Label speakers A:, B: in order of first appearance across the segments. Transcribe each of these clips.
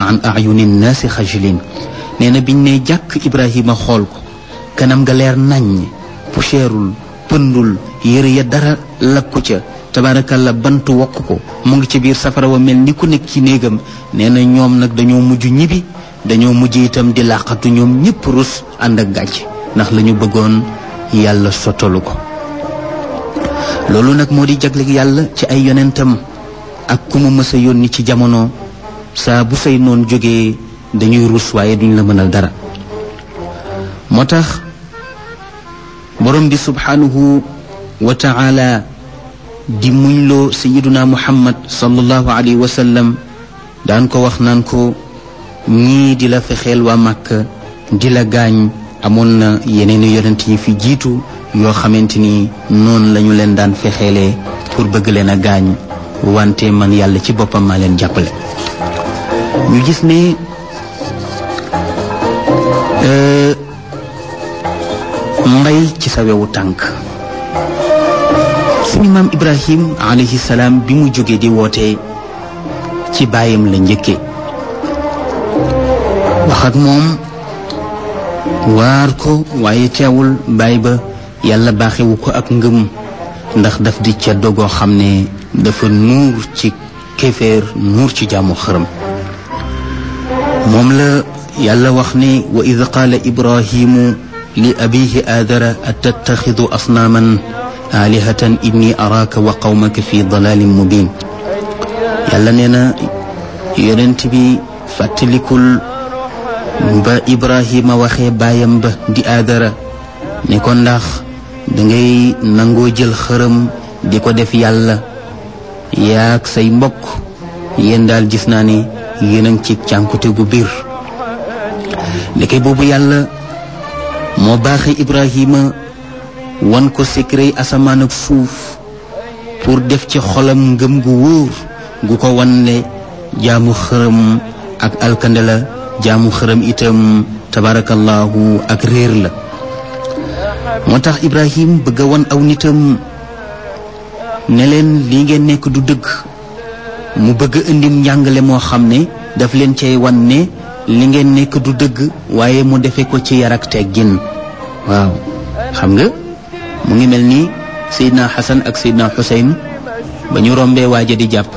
A: an ayuni nnaasi xajlin nee na biñ ne jàkk ibrahima xool ko kanam nga leer naññ poussièreul pëndul yëre ya dara lakku ca tabaarakalla bant wokk ko mu ngi ci biir safara wa mel ni ku nekk ci néegam nee na ñoom nag dañoo mujj ñibbi dañoo mujj itam di làqatu ñoom ñëpp rus ànd ak gàcc ndax la ñu bëggoon yàlla sottalu ko loolu nag moo di jagleeg yàlla ci ay yonentam ak ku mu mës a yónni ci jamono saa bu say noon jógee dañuy rus waaye duñ la mënal dara moo tax borom bi subhanahu wa taala di muñloo sayiduna muhammad sallallahu alayhi wa sallam daan ko wax naan ko ñii di la fexeel waa màkk di la gaañ amoon na yeneen yonent yi fi jiitu yoo xamante ni noonu lañu leen daan fexeelee pour bëgg leen a gaañ wante man yàlla ci boppam maa leen jàppale ñu gis ne mbay ci sa wewu tànk suñu maam ibrahim alayhi salaam bi mu jógee di woote ci baayam la njëkke wax ak moom waar ko waaye teewul baay ba yàlla baaxewu ko ak ngëm ndax daf di ca dogoo xam ne dafa nuur ci kéeféer nuur ci jaamu xërëm moom la yàlla wax ne wa id qaala ibrahimu li abihi aadara atattaxidu asnaaman aalihatan inni araaka wa qawmaka fi dalalin mubin yàlla nee na yonent bi fàttalikul ba ibrahima waxee baayam ba di aadara ne ko ndax dangay nangoo jël xërëm di ko def yàlla yaag say mbokk yéen daal gis naa ne yéen a ngi ci cànkute gu biir ndeke boobu yàlla moo baaxe ibrahima wan ko secret asamaan ak suuf pour def ci xolam ngëm gu wóor gu ko wan ne jaamu xërëm ak alkande la jaamu xërëm itam tabarakallahu ak réer la moo tax ibrahim bëgg a wan aw nitam ne leen lii ngeen nekk du dëgg mu bëgg a indim njàngale moo xam ne daf leen cay wan ne li ngeen nekk du dëgg waaye mu defe ko ci yar ak teggin waaw xam nga mu ngi mel ni Seydina Xasan ak Seydina Xuseyn ba ñu rombee waaja di jàpp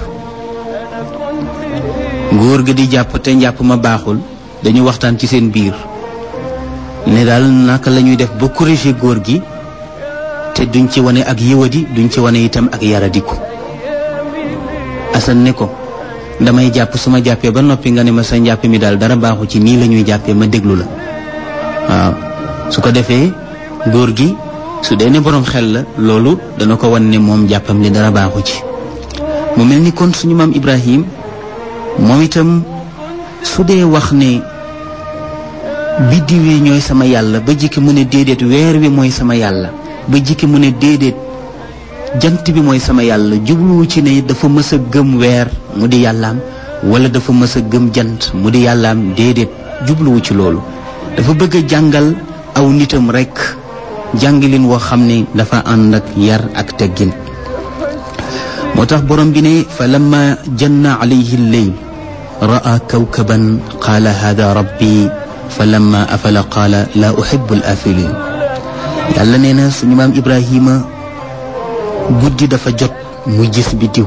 A: góor ga di jàpp te njàpp ma baaxul dañu waxtaan ci seen biir ne daal naka la ñuy def ba corriger góor gi te duñ ci wane ak yiwadi duñ ci wane itam ak yaradiku Asan ne ko damay jàpp su ma jàppee ba noppi nga ne ma sa njàpp mi daal dara baaxu ci nii la ñuy jàppee ma déglu la waaw su ko defee góor gi su dee ne boroom xel la loolu dana ko wan ne moom jàppam li dara baaxu ci mu mel ni kon suñu maam Ibrahim moom itam su dee wax ne biddiw yi ñooy sama yàlla ba jikki mu ne déedéet weer wi mooy sama yàlla ba jikki mu ne déedéet jant bi mooy sama yàlla jubluwu ci ne dafa mës a gëm weer mu di yàllaam wala dafa mës a gëm jant mu di yàllaam déedéet jubluwu ci loolu dafa bëgg a jàngal aw nitam rekk jàngalin woo xam ne dafa ànd ak yar ak teggin moo tax borom bi ne fa lamma janna alayhi lleyl ra'a kawkaban qaala hada rabbi fa lamma afala qaala laa uhibbu al afilin yàlla nee na suñu maam ibrahima guddi dafa jot mu gis biddiw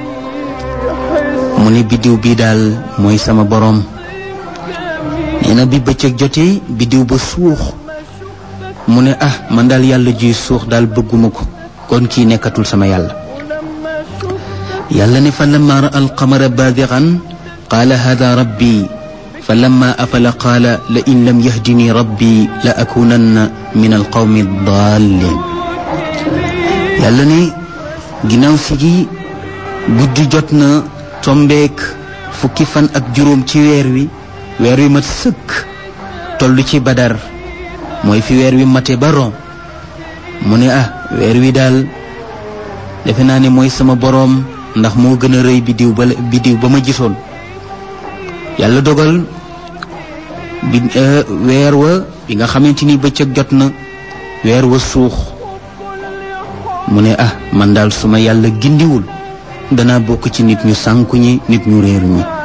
A: mu ne biddiw bii daal mooy sama boroom nee na bi bëccëg jotee biddiw ba suux mu ne ah man daal yàlla juy suux daal bëgguma ko kon kii nekkatul sama yàlla yàlla ne fa lamma ra alqamara baadiran qaala hada rabbi fa lamma afala qaala la in lam yahdini rabbi la akunanna min alqawmi dallin yàlla ne ginnaaw si gi guddi jot na tombeek fukki fan ak juróom ci weer wi weer wi mat sëkk toll ci badar mooy fi weer wi mate ba rom mu ne ah weer wi daal defe naa ne mooy sama boroom ndax moo gën a rëy biddiw ba biddiw ba ma gisoon yàlla dogal bi weer wa bi nga xamante ni bëccëg jot na weer wa suux mu ne ah man daal suma yàlla gindiwul danaa bokk ci nit ñu sànku ñi nit ñu réer ñi